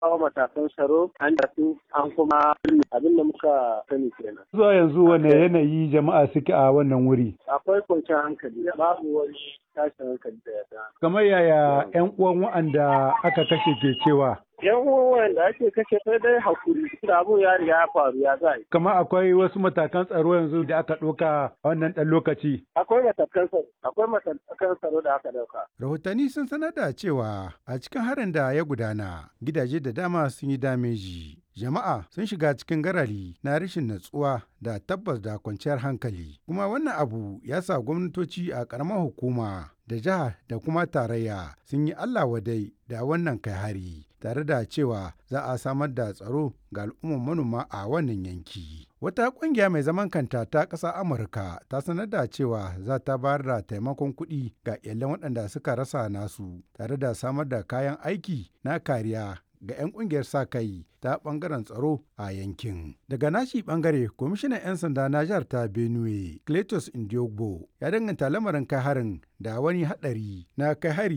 kawo matakan tsaro an da su an kuma abin da muka sani kenan. Zuwa yanzu wane yanayi jama'a suke a wannan wuri? Akwai kwanciyar hankali babu wani tashin hankali da ya Kamar yaya 'yan uwan wa'anda aka kashe ke cewa? yan uwan da ake kashe sai dai hakuri da abu ya riga ya faru ya za Kamar akwai wasu matakan tsaro yanzu da aka ɗauka a wannan ɗan lokaci. akwai matakan tsaro akwai matakan tsaro da aka dauka Rahotanni sun sanar da cewa a cikin harin da ya gudana gidaje da dama sun yi dameji. Jama'a sun shiga cikin garari na rashin natsuwa da tabbas da kwanciyar hankali. Kuma wannan abu ya sa gwamnatoci a ƙaramar hukuma da jiha da kuma tarayya sun yi Allah wadai da wannan kai hari tare da cewa za a samar da tsaro ga al'ummar manoma a wannan yanki. Wata ƙungiya mai zaman kanta ta ƙasa Amurka ta sanar da cewa za ta bayar da taimakon kuɗi ga iyalan waɗanda suka rasa nasu tare da samar da kayan aiki na kariya ga 'yan ƙungiyar sa kai ta ɓangaren tsaro a yankin. Daga nashi ɓangare, kwamishinan 'yan sanda na jihar ta Benue, Cletus Indiogbo, ya danganta lamarin kai harin da wani haɗari na kai hari